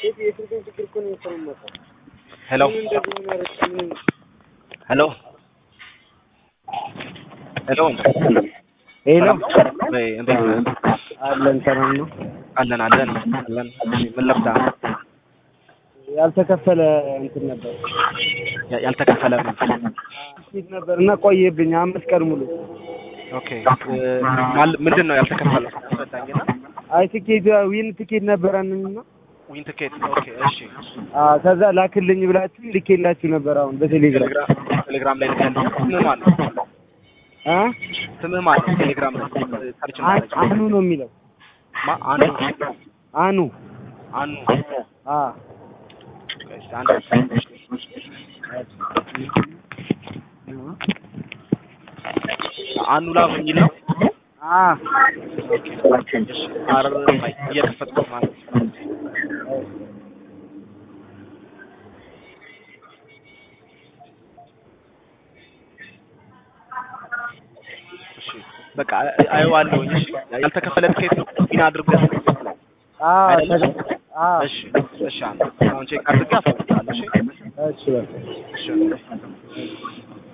የስልኩን ችግር እኮ ነው የተሰማው። ሄሎ ምን እንደዚህ የሚያደርግ ምን ሄሎ ሄሎ ሄሎ ወይ እንዴት ነህ? አለን ሰላም ነው። አለን አለን አለን። እሺ ምን ለብዳ ያልተከፈለ እንትን ነበር ያ- ያልተከፈለ ምን? ፊት ነበር እና ቆየብኝ አምስት ቀን ሙሉ። ኦኬ እ፣ ማል- ምንድን ነው ያልተከፈለው? አስረዳኝና። አይ ትኬት ዊን ትኬት ነበረንና ዊን ትኬት ኦኬ እሺ። አዎ ከዛ ላክልኝ ብላችሁ ልኬላችሁ ነበር አሁን በቴሌግራም ቴሌግራም ቴሌግራም ላይ ልከልኝ። ስምህ ማን ነው? አ ስምህ ማን ነው? ቴሌግራም ላይ ሰርች አን- ማድረግ አኑ ነው የሚለው ማ አኑ አኑ አኑ አ እሺ፣ አንድ አኑ ላቭ የሚል ነው። አ ኦኬ እሺ። አር ባይ እየከፈትኩት ማለት ነው። እሺ በቃ አይ- አየዋለሁኝ። እሺ ያልተከፈለ ትኬት ነው ዊን አድርገህ አ አይደለም? ተገ- አ እሺ እሺ አንተ አሁን ቼክ አድርገህ አስፈልጋለሁ። እሺ እሺ በቃ እሺ